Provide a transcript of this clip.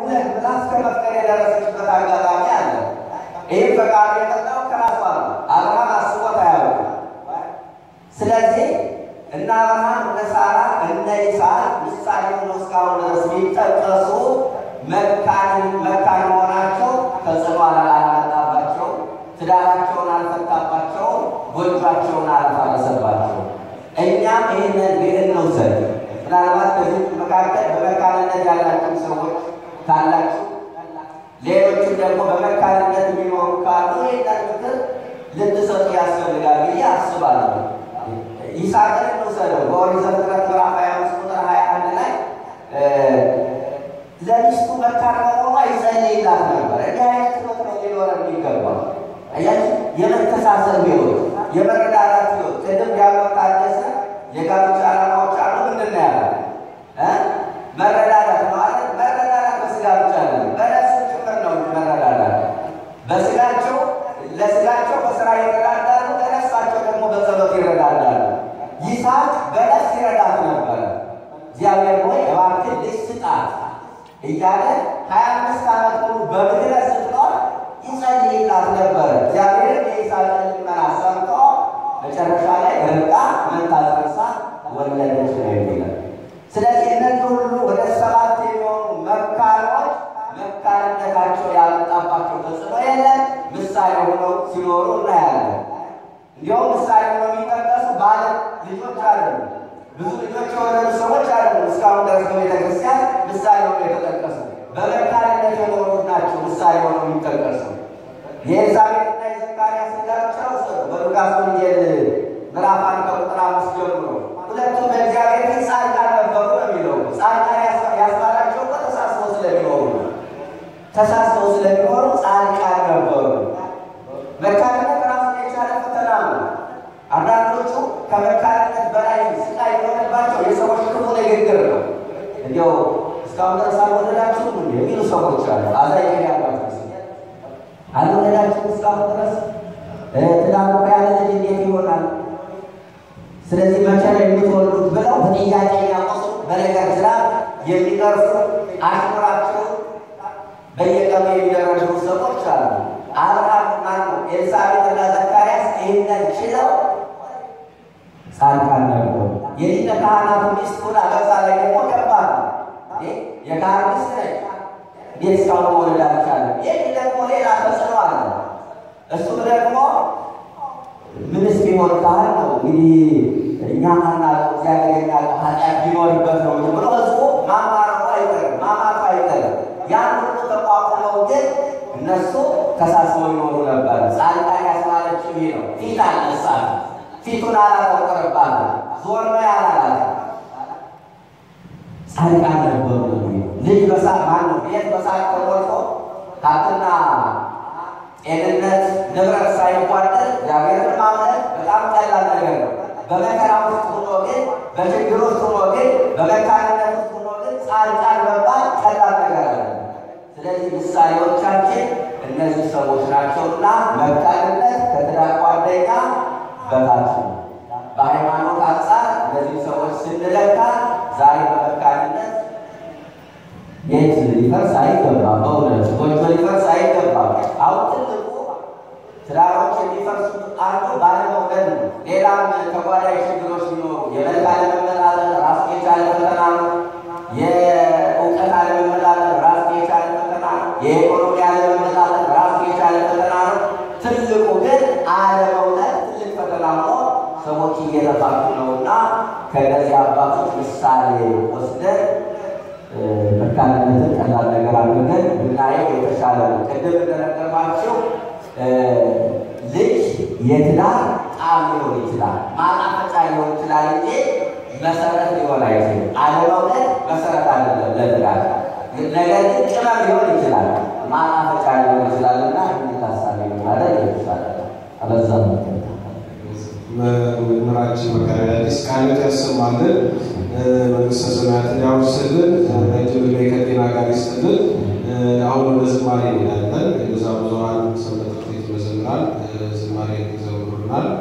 ይሁንልህ ብላ እስከ መፍቀር የደረሰችበት አጋጣሚ አለ። ይህ ፈቃድ የመጣው ከራሷ ነው። አብርሃም አስቦት አያውቅም። ስለዚህ እነ አብርሃም እነ ሳራ እነ ይስሐቅ ምሳሌ ሆኖ እስካሁን ድረስ ቢጠቀሱ መካን መካን መሆናቸው ተጽዕኖ አላመጣባቸው፣ ትዳራቸውን አልፈታባቸው፣ ጎጇቸውን አልፈረሰባቸው። እኛም ይህንን ብዕር እንውሰድ። ምናልባት በዚህ መካከል በመካንነት ያላችሁ ሰዎች ካላችሁ፣ ሌሎችም ደግሞ በመካንነት የሚኖሩ ካሉ ይህንን ምክር ልትሰጡ ያስፈልጋል ብዬ አስባለሁ። ይስሐቅን እንውሰደው። በኦሪት ዘፍጥረት ምዕራፍ 25 ቁጥር 21 ላይ ለሚስቱ መካን በመሆኗ ይጸልይላት ነበር። እንዲህ አይነት ሕይወት ነው ሊኖረን የሚገባው። አያችሁ፣ የመተሳሰብ ሕይወት፣ የመረዳዳት ሕይወት። ቅድም ዲያቆን ታደሰ የጋብቻ ዓላማዎች አሉ። ምንድን ነው ያለ መረዳዳት ማለት መረዳዳት በስጋ ብቻ ነው፣ በነፍስም ጭምር ነው መረዳዳት። በስጋቸው ለስጋቸው በስራ ይረዳዳሉ፣ ለነፍሳቸው ደግሞ በጸሎት ይረዳዳሉ። ይስሐቅ በነፍስ ይረዳት ነበረ። እግዚአብሔር ሆይ እባክህ ልጅ ስጣት እያለ ሀያ አምስት ዓመት ሙሉ በምድረ ስትኖር ይጸልይላት ነበረ። እግዚአብሔርም የይስሐቅን ልመና ሰምቶ መጨረሻ ላይ ርብቃ መንታ ጸንሳ ወለደች ነው የሚለው። ስለዚህ እነዚህ ሁሉ ወደ ሰባት የሚሆኑ መካኖች መካንነታቸው ያመጣባቸው ተጽዕኖ የለም ምሳሌ ሆነው ሲኖሩ እናያለን። እንዲሁም ምሳሌ ሆነው የሚጠቀሱ ባለ ልጆች አሉ። ብዙ ልጆች የወለዱ ሰዎች አሉ። እስካሁን ድረስ በቤተ ክርስቲያን ምሳሌ ሆነው የተጠቀሱ በመካንነት የኖሩት ናቸው። ምሳሌ ሆነው የሚጠቀሱ የኤልሳቤጥና የዘካርያስ ጋብቻ ውሰዱ። በሉቃስ ወንጌል ምዕራፍ አንድ ከቁጥር አምስት ጀምሮ ሁለቱም በእግዚአብሔር ፊት ጻድቃን ነበሩ ነው የሚለው። ጻድቃን ያስባላቸው እኮ ተሳስበው ስለሚኖሩ ነው። ተሳስበው ስለሚኖሩ ጻድቃን ነበሩ። መካንነት ራሱን የቻለ ፈተና ነው። አንዳንዶቹ ከመካንነት በላይ ስቃይ የሆነባቸው የሰዎች ክፉ ንግግር ነው። እንዲያው እስካሁን ድረስ አልወለዳችሁም የሚሉ ሰዎች አሉ። አዛኝ ያባቸው አልወለዳችሁም እስካሁን ድረስ ትዳር እኮ ያለ ልጅ እንዴት ይሆናል? ስለዚህ መቼ ነው የምትወልዱት ብለው በጥያቄ የሚያቆሱ በነገር ስራ የሚቀርፉ አሽሙራቸውን በየቀኑ የሚደረጉ ሰዎች አሉ። አብርሃም ማነው ኤልሳቤጥና ዘካርያስ ይህንን ችለው ጻድቃን ነበሩ። የሊቀ ካህናቱ ሚስት ሁና በዛ ላይ ደግሞ ከባድ ነው። የካህን ሚስት ነች። እንዴት እስካሁን መውለድ አልቻለም? ይህ ደግሞ ሌላ ተጽዕኖ አለ። እሱም ደግሞ ምንስ ቢሆን ካህን ነው እንግዲህ እኛ ማናውቀው እግዚአብሔር የሚያውቀው ኃጢአት ቢኖርበት ነው ብሎ ህዝቡ ማማረሩ አይቀርም፣ ማማቱ አይቀርም። ያን ሁሉ ተቋቁመው ግን እነሱ ተሳስበው ይኖሩ ነበር። ጻድቃን ያስባለችው ይሄ ነው። ፊት አልነሳት፣ ፊቱን አላተቆረባት፣ ዞር በይ አላላት። ጻድቃን ነበሩ። ልጅ በሳት ማነው ቤት በሳት ተሞልቶ ሀብትና ጤንነት ንብረት ሳይጓደል እግዚአብሔርን ማምለክ በጣም ቀላል ነገር ነው። በመከራ ውስጥ ሆኖ ግን በችግር ውስጥ ሆኖ ግን በመካንነት ውስጥ ሆኖ ግን ጻድቃን መባል ቀላል ነገር አለ። ስለዚህ ምሳሌዎቻችን እነዚህ ሰዎች ናቸውና መካንነት ከትዳር ጓደኛ በታች ነው። በሃይማኖት አንጻር እነዚህ ሰዎች ስንለካ ዛሬ በመካንነት የት ሊፈርስ አይገባም። በእውነት ጎጆ ሊፈርስ አይገባም። አሁን ትልቁ ትዳሮች የሚፈርሱት አንዱ ባለመውለድ ነው። ሌላም ተጓዳኝ ችግሮች ቢኖሩ የመልክ አለመመጣጠን ራሱ የቻለ ፈተና ነው። የእውቀት አለመመጣጠን ራሱ የቻለ ፈተና ነው። የኢኮኖሚ አለመመጣጠን ራሱ የቻለ ፈተና ነው። ትልቁ ግን አለመውለድ ትልቅ ፈተና ሆኖ ሰዎች እየተፋቱ ነውና ከእነዚህ አባቶች ምሳሌ ወስደን መካንነትን ቀላል ነገር አድርገን ብናየው የተሻለ ነው። ቅድም እንደነገርኳቸው ልጅ የትዳር ጣዕም ሊሆን ይችላል፣ ማጣፈጫ ሊሆን ይችላል እንጂ መሰረት ሊሆን አይችልም። አለመውለድ መሰረት አይደለም ለትዳር። ነገር ግን ቅመም ሊሆን ይችላል፣ ማጣፈጫ ሊሆን ይችላል እና ታሳቢ ማድረግ የተሻለ ነው። አበዛ መምህራችን መጋቢ አዲስ ቃሎት ያሰማልን፣ መንግስተ ሰማያትን ያውርስልን፣ ረጅም ዕድሜ ከጤና ጋር ይስጥልን። አሁን ወደ ዝማሬ እንሄዳለን። የበዛ ብዙኃን ሰንበት ትምህርት ቤት መዘምራን ዝማሬ ይዘምሩናል።